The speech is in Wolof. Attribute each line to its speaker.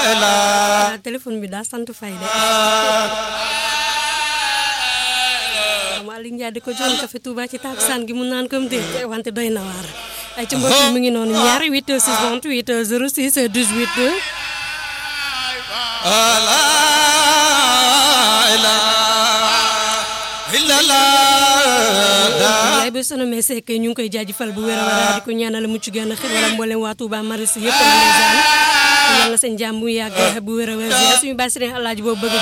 Speaker 1: waaw téléphone bi daa sant fay de Malick Ndiaye di ko jox café Touba ci takusaan gi mu naan comme dé wante doy na waar ay ci mbokk mi ngi noonu ñaari 8 68 06 18 yaay ba sono mais c'est que ñu ngi koy jaajëfal bu wér a wér di ko ñaanal mucc gën a xir wala mboolem waa Touba Maris yëpp na ndeysaan yàlla seen jàmm mu yàgg bu wér a wér suñu bàyyi sëriñ alaaji boobu bëgg